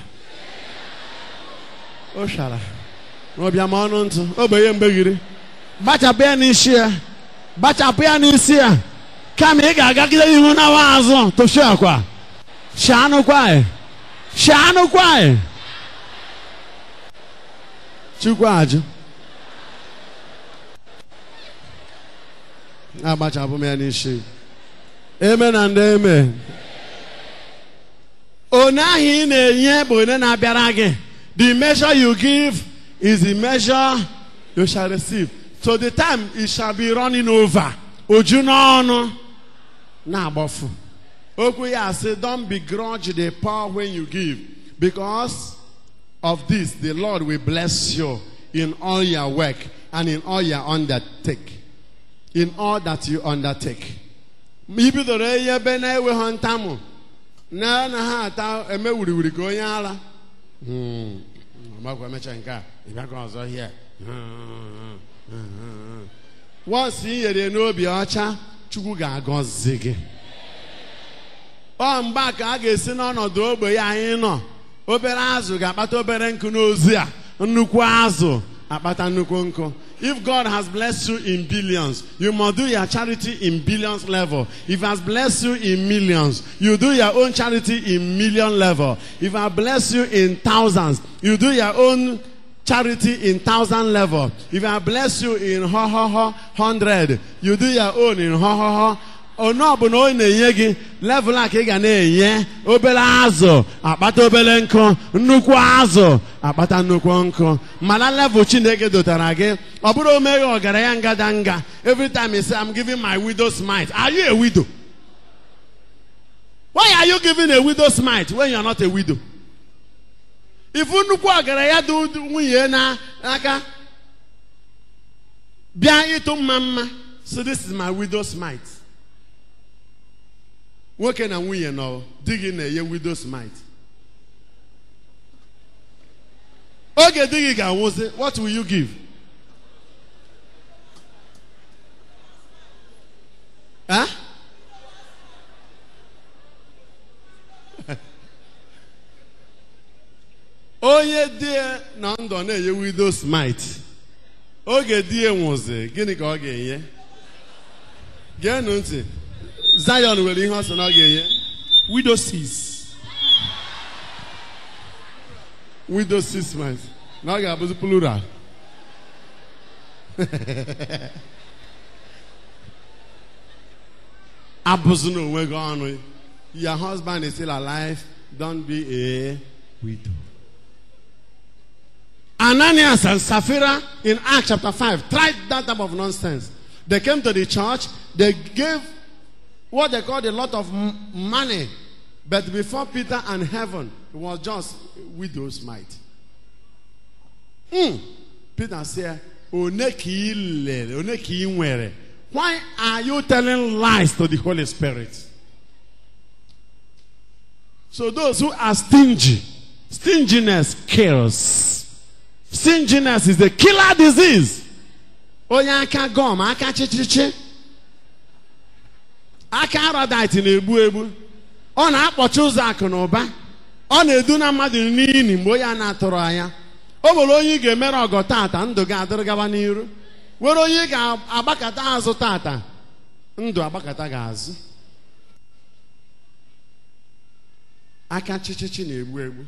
ụshara na ụbịam ọnụ ntụ ogbenye mgbegiri gbachapụ ya n'isi ya gbachapụ ya n'isi ya kama ị ga-agagide ihu na wa azụ tụchi akwa shanụkwa shanụkwa chukwu ajụ agbachapụ m ya n'isi eme na ndị eme one ahụ ị na-enye bụ onye na-abịara gị the measure you give is the measure you shall receive so the time it shall be running over oju n'ọnụ na-agbafu okwu ya sị don't begrudge the poor when you give because of this the lord will bless you in all your work and in all your undertake in all that you undertake i bidoro ihe ebe na-enweghị ntamụ na na ha ata eme wuriwuri ka onye ara makwa emecha nke a ịbịakwa ọzọ hie wọnsị i nyere n'obi ọcha chukwu ga-agọzi gị ọ mgbe ka a ga-esi n'ọnọdụ ogbe ya anyị nọ obere azụ ga-akpata obere nkụ n'ozi a nnukwu azụ akpata nnukwu nkụ if god has blessed you in billions you must do your charity in billions level if he has blessed you in millions you do your own charity in million level if he has blessed you in thousands you do your own charity in thousand level if i bless you in ho ho ho hundred you do your own in ho ho ho onye ọbụla onye na-enye gị level a ka ị ga na-enye obere azụ akpata obere nkụ nnukwu azụ akpata nnukwu nkụ mana level chineke dotara gị ọ bụrụ omeghe ọgaranya ngadanga every time he say i'm giving my widow's mite are you a widow why are you giving a widow's mite when you are not a widow ifu nnukwu ọgaranya dị nwunye n'aka bịa ịtụ mma mma so this is my widow's mite nwoke na nwunye nọ di gị na-enye widow's mite oge di gị ga-anwụzi what will you give huh? onye di na ndụ na-enye widow's mite oge di ya nwụzi gịnị ka ọ ga-enye geenụ ntị Zion nwere ihe ọ sị na ọ ga-enye widow six widow six months na ọ ga-abụzi plural abụzụ onwe gị ọnụ your husband is still alive don't be a widow Ananias and Sapphira in Acts chapter 5 tried that type of nonsense. They came to the church, they gave what they called a lot of m- money, but before Peter and heaven, it was just widow's mite. Hmm. Peter said, "One ka ị lere, one ka ị nwere. Why are you telling lies to the Holy Spirit? So those who are stingy, stinginess kills. Stinginess is a killer disease. Onye aka gọm, aka chichichi, aka aradite na-egbu egbu. Ọ na-akpọchi ụzọ akụ na ụba. Ọ na-edu na mmadụ n'ili mgbe onye a na-atụrụ anya. O nwere onye ị ga-emere ọgọ tata ndụ ga-adịrị gaba n'iru. Were onye ị ga-agbakọta azụ tata ndụ agbakọta gị azụ. Aka chichichi na-egbu egbu.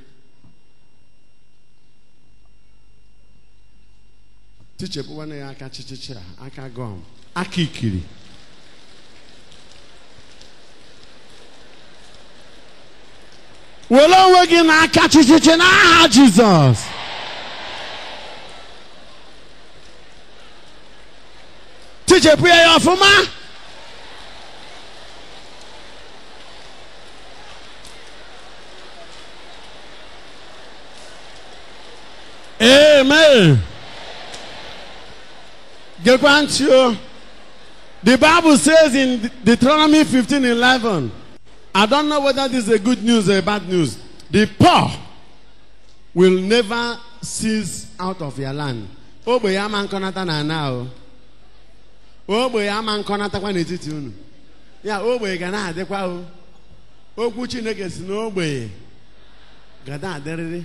tichepụwana ya aka chichichi a aka gọm aka ikiri were onwe gị n'aka chichichi n'aha jizọs tichepụ ya ya ọfụma amen Gekwa ntị o. The Bible says in Deuteronomy 15 11, I don't know whether this is a good news or a bad news. The poor will never cease out of your land. Ogbe ya ama nkọnata na ana o. Ogbe ya ama nkọnatakwa n'etiti unu. Ya ogbe ga na-adịkwa o. Okwu Chineke si n'ogbe ga na-adịrịrị.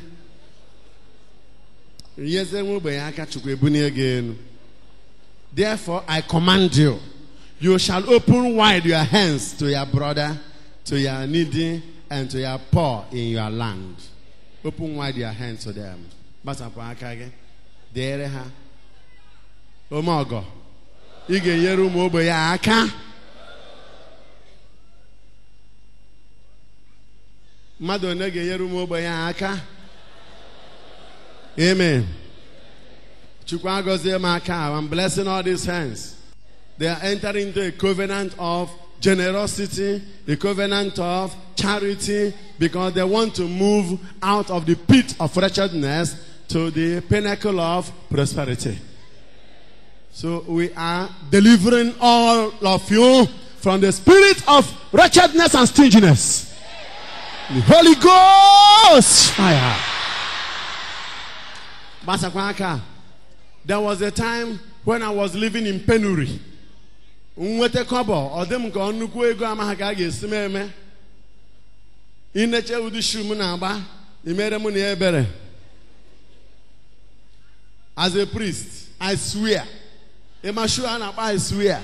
Nyeze nwa ogbe ya aka Chukwu ebunie gị elu. Therefore, I command you, You shall open wide your hands to your brother, to your needy, and to your poor in your land. Open wide your hands to them. Gbasapụ aka gị. Deere ha. Ome ọgọ. Ị ga-enyere ụmụ ogbenye aka. Mmadụ one ga-enyere ụmụ ogbenye aka. Amen. Chukwu agọzie m aka. I'm blessing all these hands. They are entering into a covenant of generosity, a covenant of charity, because they want to move out of the pit of wretchedness to the pinnacle of prosperity. So we are delivering all of you from the spirit of wretchedness and stinginess. The Holy Ghost fire. Gbasakwa aka. There was a time when I was living in penury. nweta kọbọ ọ dị m ka ọ nnukwu ego amaghị ka a ga-esi m eme ineche ụdị shu m na-agba imere m na ya ebere as a priest i swear ịma shu a na-akpa i swear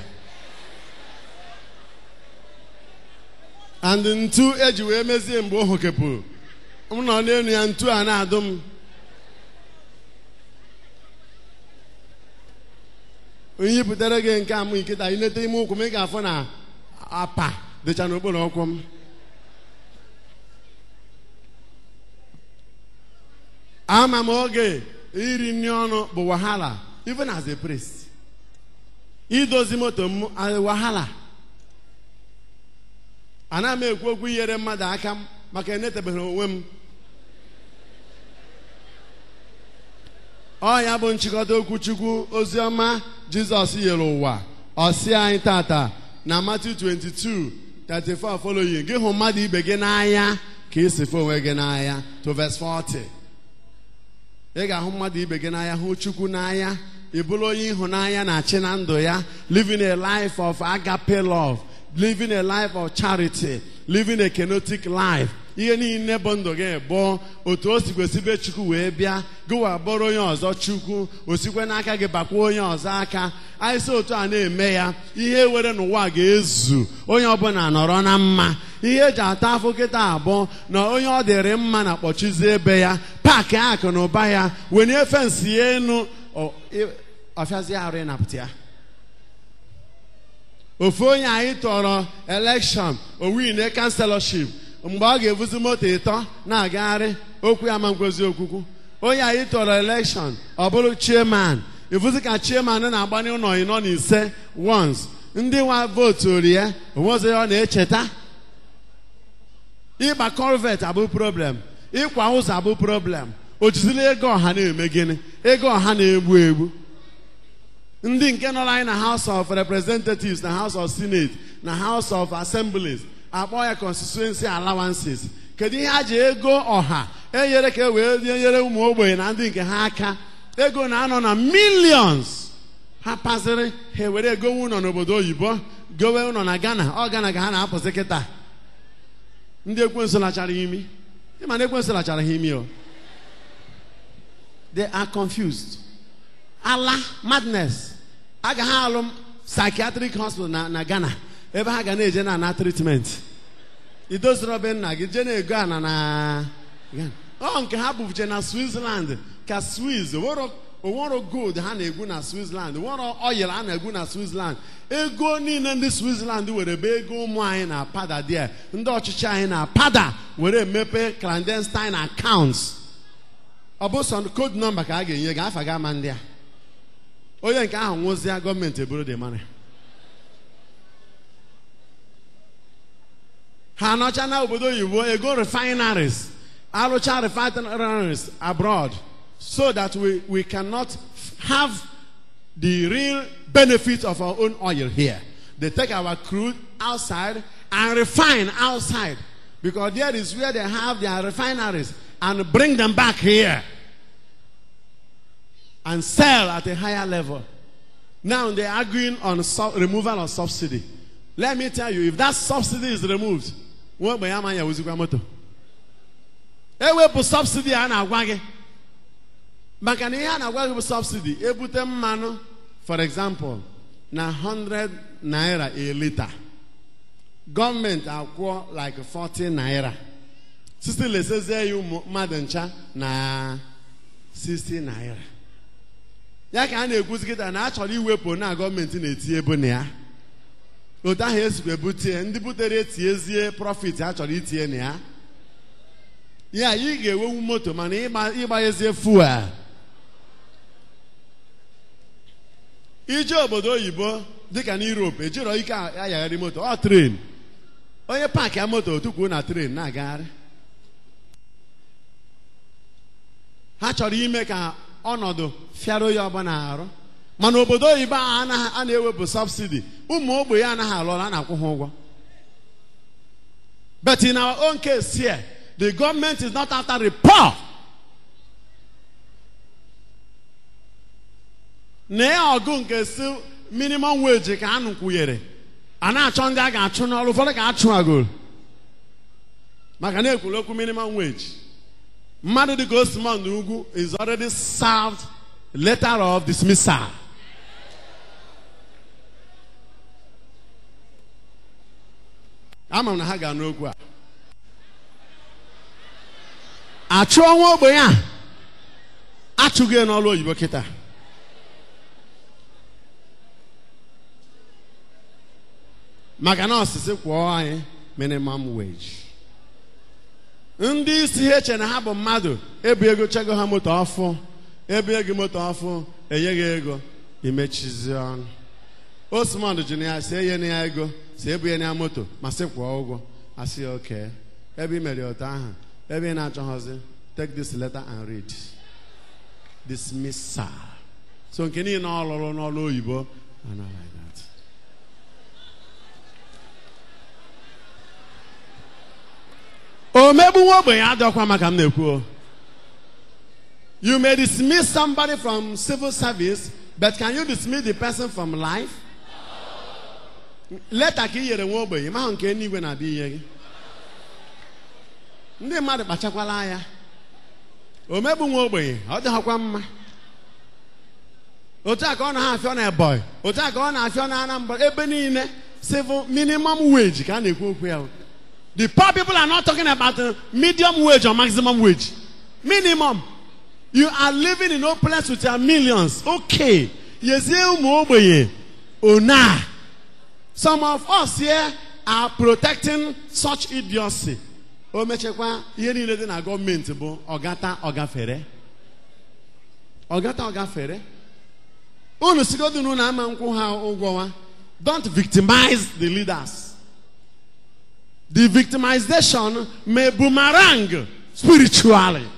and ntu eji wee mezie mgbe o hokepụrụ m nọ n'elu ya ntu a na-adụ m onye butere gị nke a m nkịta ileta ime ụkwụ m ị ga-afụ na apa dịcha n'okpuru ụkwụ m ama m oge iri nri ọnụ bụ wahala even as a priest idozi moto m a- wahala ana m ekwu okwu inyere mmadụ aka m maka enetebeghị onwe m ọ ya bụ nchịkọta okwu chukwu oziọma jizọs nyere ụwa ọsị anyị tata na Matthew 22 34 following gị hụ mmadụ ibe gị n'anya ka ị si fụ onwe gị n'anya to verse 40 ị ga-ahụ mmadụ ibe gị n'anya hụ chukwu n'anya ị bụrụ onye ịhụnanya na-achị na ndụ ya living a life of agape love living a life of charity living a kenotic life ihe niile bụ ndụ gị bụ otu o si kwesịbe chukwu wee bịa gịwa bụrụ onye ọzọ chukwu osikwe n'aka gị bakwa onye ọzọ aka anyị si otu a na-eme ya ihe were n'ụwa ga-ezu onye ọbụla nọrọ na mma ihe eji ata afọ kịta abụọ na onye ọ dịrị mma na kpọchizie ebe ya paakị akụ na ụba ya wenye fensị ya enu ọ- ị- ọfịazie arụ ịnapụta ya ofu onye anyị tọrọ elekshọn owine kanselọship mgbe ọ ga-ebuzi moto ịtọ na-agagharị okwu ya ma nkwezi okwukwu onye anyị tọrọ elekshọn ọ bụrụ chairman ifuzi ka chairman na-agbanye ụlọ ịnọ na ise once ndị nwa vootu ya onwezi ọ na-echeta ịgba corvet abụ problem ịkwa ụzọ abụ problem o jizila ego ọha na-eme gịnị ego ọha na-egbu egbu ndị nke nọrọ anyị na house of representatives na house of senate na house of assemblies akpọ ya constituency allowances kedu ihe a ji ego ọha enyere ka e wee nyere ụmụ ogbenye na ndị nke ha aka ego na-anọ na millions ha pasịrị ha ewere egowe ụlọ n'obodo oyibo gowe ụlọ na ghana ọ ghana ka ha na-apụsị kịta ndị ekwensu lachara imi ịma na ekwensu lachara ha imi o they are confused ala madness agaghị alụ m psychiatric hospital na, na ghana ebe ha ga na-eje na ana treatment idoziri obe nna gị jee na-ego ana na Ghana. ọ nke ha bụje na switzerland ka swiss onwero gold ha na-egwu na switzerland onwero oil a na-egwu na switzerland ego niile ndị switzerland were be ego ụmụ anyị na-apada there ndị ọchịchị anyị na-apada were mepe clandestine accounts ọ bụ sọ code nọmba ka a ga-enye gị afa gị ama ndị a onye nke ahụ nwụzịa gọọmenti eburu dị mara ha anọcha na obodo oyibo ego refineries arụcha refineries abroad so that we, we cannot have the real benefit of our own oil here they take our crude outside and refine outside because there is where they have their refineries and bring them back here and sell at a higher level. Now they're arguing on su- removal of subsidy. Let me tell you, if that subsidy is removed, nwa ogbenye ama ya wuzikwa moto. Ewepụ subsidy a na-agwa gị. Maka na ihe a na-agwa gị bụ subsidy, ebute mmanụ, for example, na 100 naira a liter gọọmenti akwụọ like 40 naira sisi lesezie ya ụmụ mmadụ ncha na 60 naira ya ka a na-ekwuzi kịta na a chọrọ iwepụ na gọọmenti na-eti ebo na ya otu ahụ esikwa ebutie ndị butere etiezie profit a chọrọ itinye na ya ya ị ga-ewewu moto mana ịgba- ịgbanyezie fuel ije obodo oyibo dịka na Europe ejiro ike ayagharị moto ọ tren onye paakị ya moto tukwuo na tren na-agagharị ha chọrọ ime ka ọnọdụ fịara onye ọbụla arụ mana obodo oyibo a anaghị- a na-ewepụ sọbsidi ụmụ ogbenye anaghị alụ ọrụ a na-akwụ ha ụgwọ but in our own case here the government is not after the poor na ya ọgụ nke si minimum wage ka a nụkwunyere a na-achọ ndị a ga-achụ n'ọrụ ụfọdụ ka a chụagoro maka na ekwuru okwu minimum wage mmadụ dịka Osman Ugwu is already served letter of dismissal ama m na ha ga-anụ okwu a achụọ nwa ogbenye a achụghị ya n'ọrụ oyibo kịta maka na ọsịsị kwụọ anyị minimum wage ndị isi ha eche na ha bụ mmadụ ebu ego chego ha moto ọfụ ebu ego moto ọfụ enyeghị ego imechizi ọnụ osmond ji na ya si enye na ya ego si ebu ya na ya moto ma sị kwụọ ụgwọ asị ya oke ebe ị mere otu ahụ ebe ị na-achọghọzi take this letter and read dismissal so nke niile ọ lụrụ n'ọrụ oyibo are not like that. omegbu nwa ogbenye adọkwa maka m na-ekwu o. you may dismiss somebody from civil service but can you dismiss the person from life leta ka i nyere nwa ogbenye mahụ nke eluigwe na-abịa inye gị ndị mmadụ kpachakwala anya omegbu nwa ogbenye ọ dịghọkwa mma otu a ka ọ na-afịọ na ebonyi otu a ka ọ na-afịọ na anambra ebe niile civil minimum wage ka a na-ekwu okwu ya the poor people are not talking about uh, medium wage or maximum wage minimum you are living in opulence with your millions okay yezie ụmụ ogbenye ona some of us here are protecting such idiocy o mechekwa ihe niile dị na gọọmenti bụ ọgata ọgafere ọgata ọgafere unu sigodu na unu ama nkwụ ha ụgwọwa don't victimize the leaders the victimization may boomerang spiritually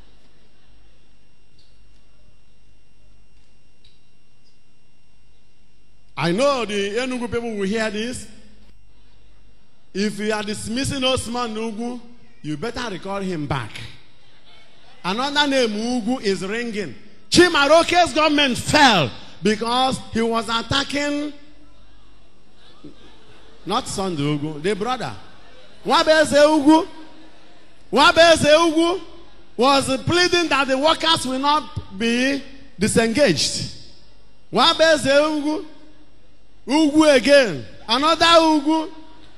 I know the Enugu people will hear this. If you are dismissing Osman Ugu, you better recall him back. Another name, Ugu, is ringing. Chimaroke's government fell because he was attacking not Sunday Ugu, the brother. Wabeze Ugu, Wabeze Ugu was pleading that the workers will not be disengaged. Wabeze Ugu, Ugu again, another Ugu.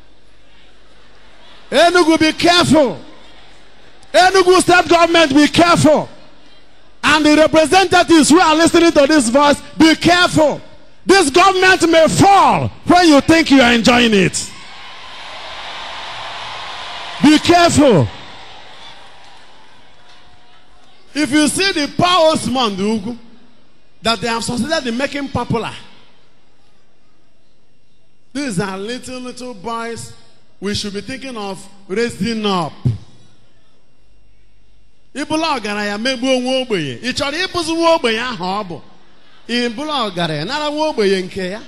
Enugu, be careful. Enugu state government, be careful. And the representatives who are listening to this voice, be careful. This government may fall when you think you are enjoying it. Be careful. If you see the power Osman Ugu that they have succeeded in making popular, these are little, little boys we should be thinking of raising up. ịbụla ọgaranya megbuo nwa ogbenye ị chọrọ ịbụzi nwa ogbenye ahụ ọ bụ ịbụla ọgaranya nara nwa ogbenye nke ya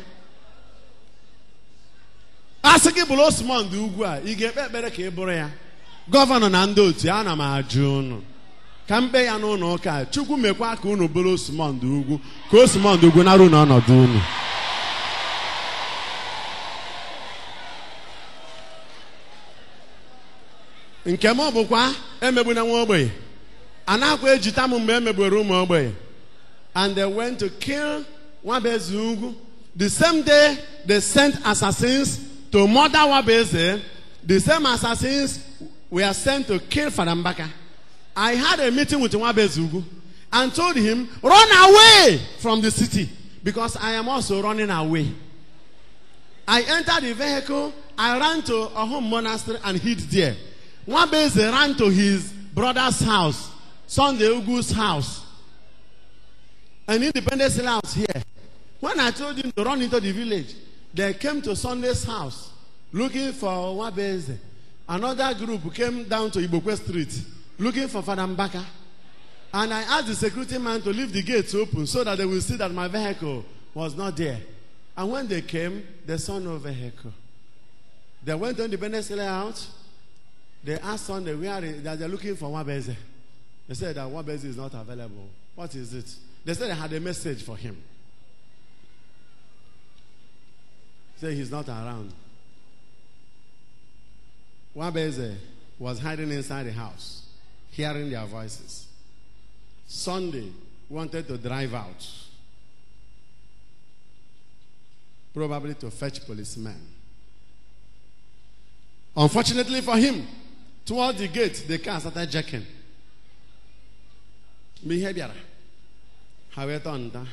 a sị gị bụrụ Osmond ugwu a ị ga-ekpe ekpere ka ị bụrụ ya gọvanọ na ndị otu ya ana m ajụ unu ka mkpe ya n'ụlọ ụka a, chukwu mekwa ka unu bụrụ Osmond ugwu ka Osmond ugwu nara unu ọnọdụ unu nke m bụkwa emegbuna nwa ogbenye a na-akwa ejita m mgbe emegburu ụmụ ogbenye and they went to kill nwabeze ugwu the same day they sent assassins to murder Wabeze, the same assassins were sent to kill Fadambaka. I had a meeting with Wabezugu and told him, run away from the city because I am also running away. I entered the vehicle, I ran to a home monastery and hid there. Wabeze ran to his brother's house, Sunday Ugu's house, an independence house here. When I told him to run into the village, they came to Sunday's house looking for Wabeze. Another group came down to Ibokwe Street looking for Father Mbaka. And I asked the security man to leave the gates open so that they will see that my vehicle was not there. And when they came, they saw no vehicle. They went to Independence Layout. They asked Sunday where is, that they're looking for Wabeze. They said that Wabeze is not available. What is it? They said they had a message for him. Say he's not around. Wabeze was hiding inside the house, hearing their voices. Sunday wanted to drive out, probably to fetch policemen. Unfortunately for him, toward the gate, the car started jacking. Behavior. Ha wee tọọ nta.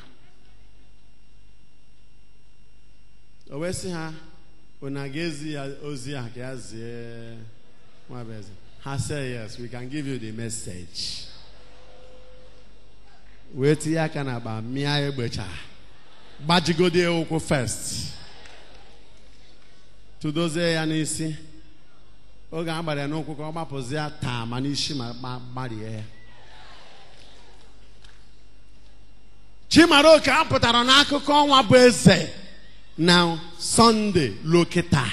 O wee sị ha, unu a ga-ezi ya ozi a ka ya zie Nwabeze. Ha say yes, we can give you the message. Wee tinye aka n'akpa mịa egbecha. Gbajigode ụkwụ first. Tụdozie ya n'isi. Oge a gbara ya n'ụkwụ ka ọ gbapụzie ya taa ma n'isi ma gba- gbarie ya. Chimaroke apụtara n'akụkọ ọnwa bụ eze na Sọnde lokịta.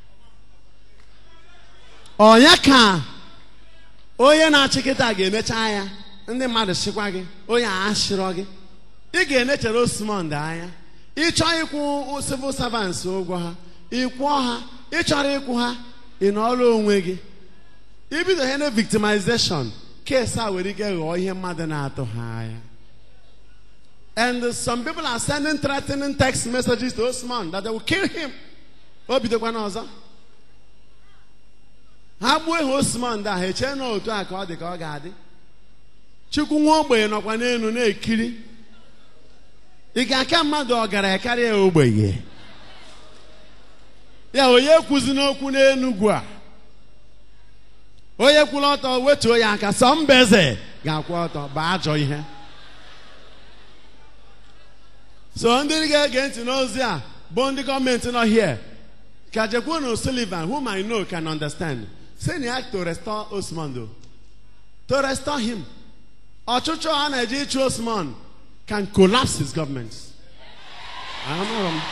Ọnya ka onye na-achị kịta ga-emecha ya ndị mmadụ chịkwa gị onye a ashịrọ gị ị ga-enechere Osmond anya ịchọ ịkwụ civil servants ụgwọ ha ịkwụọ ha ịchọrọ ịkwụ ha ị nọọrọ onwe gị ibido ihe na victimization kes a nwere ike ghọọ ihe mmadụ na-atụ ha anya And uh, some people are sending threatening text messages to Osman that they will kill him. O bidokwa n'ọzọ. Ha gbuo ihe Osman ndị ahụ echee na otu a ka ọ dị ka ọ ga-adị. Chukwu nwa ogbenye nọkwa n'elu na-ekiri. Ị ga-aka mmadụ ọgaranya karịa ogbenye. Ya onye kwuzi n'okwu n'Enugwu a. Onye kwụrụ ọtọ wetuo ya aka sọ mbeze ga-akwụ ọtọ bụ ajọ ihe. so ndị ga-ege ntị n'ozi a bụ ndị gọọmenti nọ here ka Jekwunu Sullivan whom I know can understand say na ya to restore Osman though. to restore him ọchụchọ a na-eji ịchụ Osman can collapse his government Amaghị m.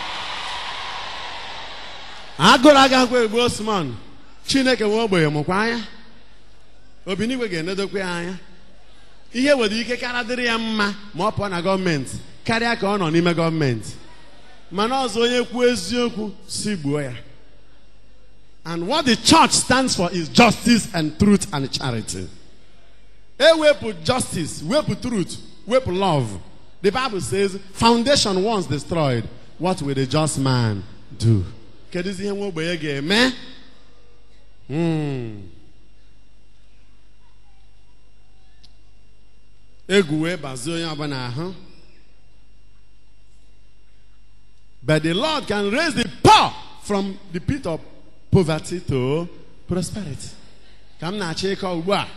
agụrụ agakwa egbu Osman Chineke nwe ogbenye mụkwa anya obinigwe ga-enedokwa ya anya ihe nwere ike kara dịrị ya mma ma ọ pụọ na gọọmenti karịa ka ọ nọ n'ime gọọmenti mana ọzọ onye kwuo eziokwu si gbuo ya and what the church stands for is justice and truth and charity ewepụ justice wepụ truth wepụ love the bible says foundation once destroyed what will the just man do kedụzi ihe nwa ogbenye ga-eme Hmm. egwu wee bazie onye ọbụla ahụ But the Lord can raise the poor from the pit of poverty to prosperity. Ka m na-achọ ịkọ ugbu a.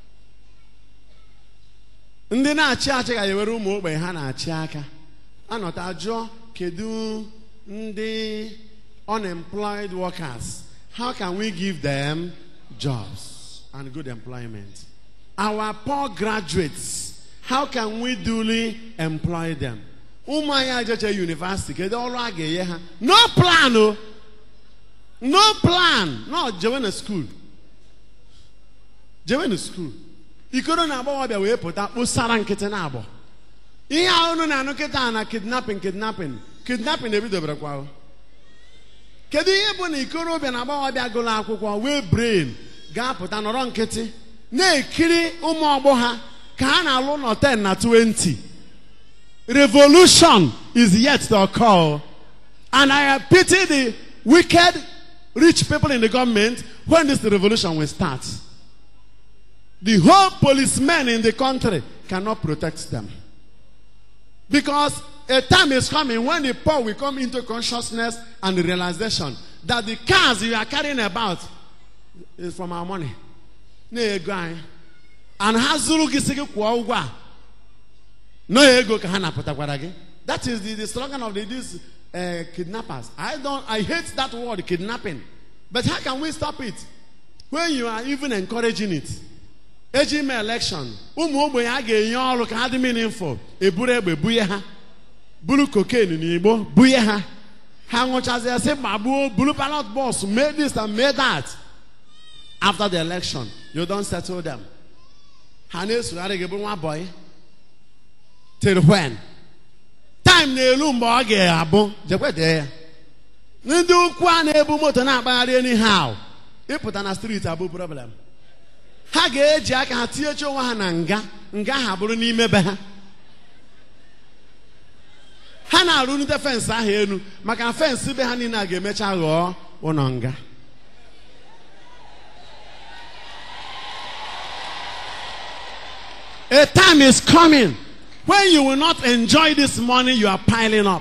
Ndị na-achị achị ga-ewere ụmụ ogbenye ha na-achị aka. Anọta jụọ kedu ndị unemployed workers. How can we give them jobs and good employment? Our poor graduates, how can we duly employ them? ụmụ anyị ajeche yunivasiti kedu ọrụ a ga-enye ha no plan o no plan no jewe na skuul jewe na skuul ikoro na agbọghọbịa wee pụta kpụsara nkịtị na agbọ ihe a unu na-anụ kịta na kidnapping kidnapping kidnapping ebidoberekwa o. kedu ihe bụ na ikorobịa na agbọghọbịa gụrụ akwụkwọ wee brain ga-apụta nọrọ nkịtị na-ekiri ụmụ ọgbọ ha ka ha na-alụ nọ 10 na 20 revolution is yet to occur And I pity the wicked rich people in the government when this revolution will start. The whole policemen in the country cannot protect them. Because a time is coming when the poor will come into consciousness and realization that the cars you are carrying about is from our money. Na-ego anyị. And ha zụrụ gị sị gị kwụọ ụgwọ a. No ego ka ha napụtakwara gị. That is the, the slogan of the, these uh, kidnappers. I don't I hate that word kidnapping. But how can we stop it? When you are even encouraging it. eji ime election ụmụ ogbenye a ga-enye ọrụ ka ha dị meaningful eburu egbe bunye ha buru cocaine n'igbo bunye ha ha ṅụchazie sị gbagbuo buru ballot box mee this and mee that after the election you don settle them ha na-esogharị gị bụ nwa boy till when time na-elu mgbe ọ ga-abụ jekwede ya ndị ukwu a na-ebu moto na-akpagharị anyhow ịpụta na street abụ problem ha ga-eji aka ha tinyecha onwe ha na nga nga ha bụrụ n'ime be ha ha na-arụnite fensị ahụ elu maka na fensị be ha niile a ga-emecha ghọọ ụlọ nga a time is coming when you will not enjoy this money you are piling up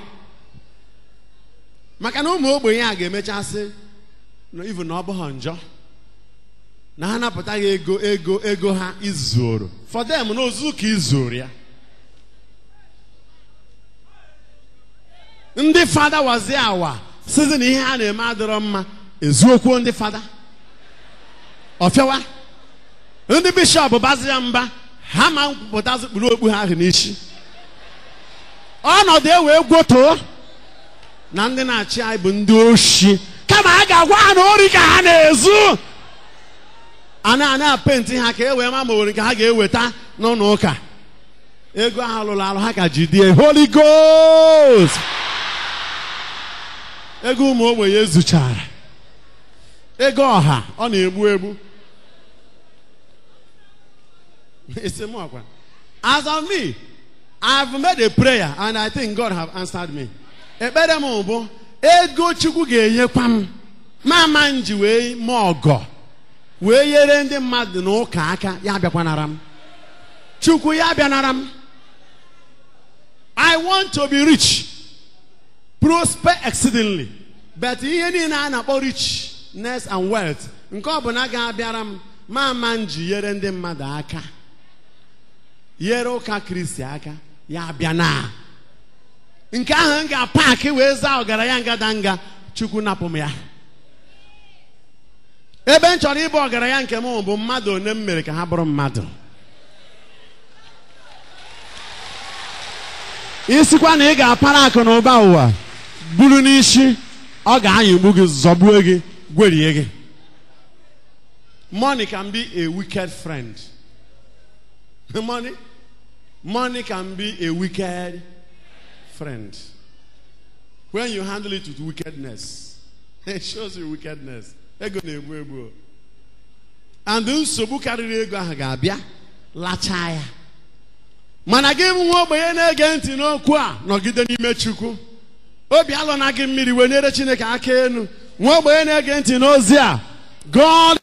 maka na ụmụ ogbenye a ga-emecha sị na even na ọ bụghị njọ na ha napụtaghị ego ego ego ha izuru for them na ozu ka izuru ya ndị fada wazi awa sizi na ihe ha na-eme adịrọ mma ezuokwu ndị fada ọfịawa ndị bishọp bazi ya mba ha ma pụtazi kpuru okpu ha ahụ n'isi ọnọdụ ewee gwotoo na ndị na-achị anyị bụ ndị oshi kama a ga-agwa ha na ori ka ha na-ezu a na-ana penti ha ka e wee ma ma nwere nke ha ga-eweta n'ụlọ ụka ego ahụ lụrụ alụ ha ka jidie holy ghost ego ụmụ ogbenye zuchara ego ọha ọ na-egbu egbu esemokwu as of me i've made a prayer and i think god have answered me ekpere m bụ ego chukwu ga-enyekwa m mama m ji wee mee ọgọ wee nyere ndị mmadụ n'ụka aka ya bịakwanara m chukwu ya bịanara m i want to be rich prosper exceedingly but ihe niile a na-akpọ richness and wealth nke ọ bụla ga-abịara m mama m ji nyere ndị mmadụ aka nyere ụka kristi aka ya bịa na nke ahụ m ga-apaki wee zaa ọgaranya ngadanga chukwu napụ m ya ebe m chọrọ ịbụ ọgaranya nke m bụ mmadụ one m mere ka ha bụrụ mmadụ isikwa na ị ga-apara akụ na ụba ụwa buru n'isi ọ ga-anyịgbu gị zọgbuo gị gwerie gị money can be a wicked friend money money can be a wicked friend when you handle it with wickedness it shows you wickedness ego na-egbu egbu and nsogbu karịrị ego ahụ ga-abịa lachaa ya mana gị bụ nwa ogbenye na-ege ntị n'okwu a nọgide n'ime chukwu obi alụna gị mmiri wee nyere chineke aka elu nwa ogbenye na-ege ntị n'ozi a god